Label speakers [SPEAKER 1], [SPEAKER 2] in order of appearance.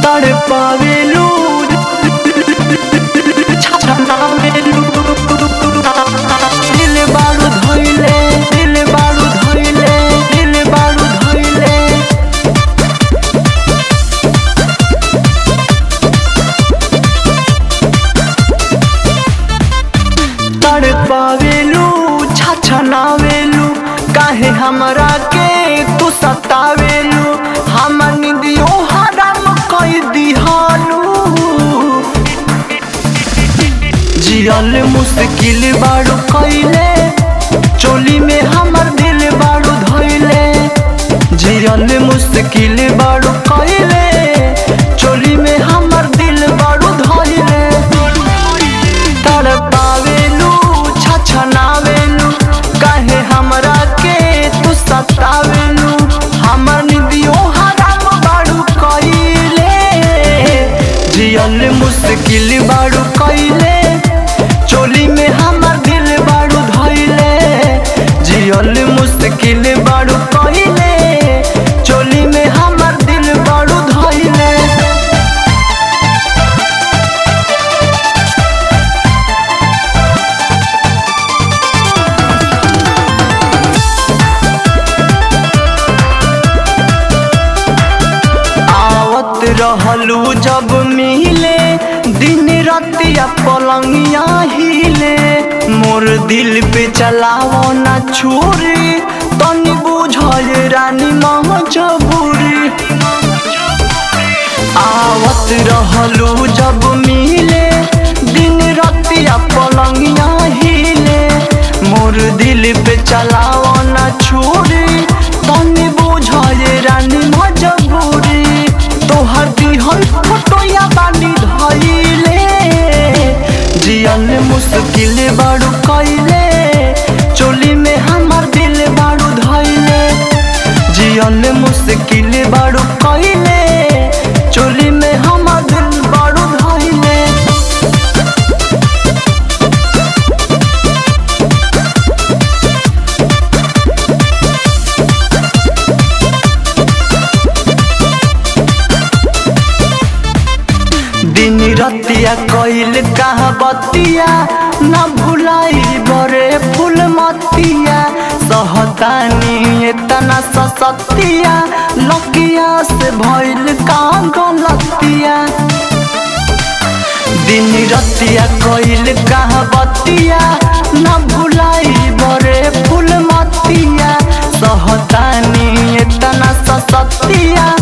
[SPEAKER 1] तड़पावेलू छछनावेलू दिल बारू धइले दिल बारू धइले दिल बारू धइले तड़पावेलू छछनावेलू काहे हमरा के तू सतावेलू हम निदियो हराम कई दिहालू जियल मुश्किल बारू कइले चोली में हमर दिल बारू धइले जियल मुश्किल बारू कइले चोली में हमर दिल बारू धइले तड़पावेलू छछनावेलू काहे हमरा के तू सतावेलू हमर निदियो हराम बारू कइले जियल मुश्किल बारू कइले चोली में हमर दिल बारू धइले जियल मुश्किल बारू कइले चोली में हमर दिल बारू धइले आवत रहलू जब मिले दिन रतिया पलंगिया हिले मोर दिल पे चलाओ ना छुरी तनी बुझल रानी मजबूरी आवत रहलू जब मिले दिन रतिया पलंगिया हिले मोर दिल पे चलाओ ना छुरी तनी बुझल रानी मजबूरी तोहर दिहल फोटोया बानी धइले जियल मुश्किल बारू कइले चोली में हमर दिल बारू धइले जियल मुश्किल बारू कइले चोली में हमर दिल बारू धइले दिन रतिया कइल कहा बतिया न भुलाई बरे फूल मतिया सहतानी इतना ससतिया लकिया से भइल का गलतिया दिन रतिया कइल कहा बतिया न भुलाई बरे फूल मतिया सहतानी इतना ससतिया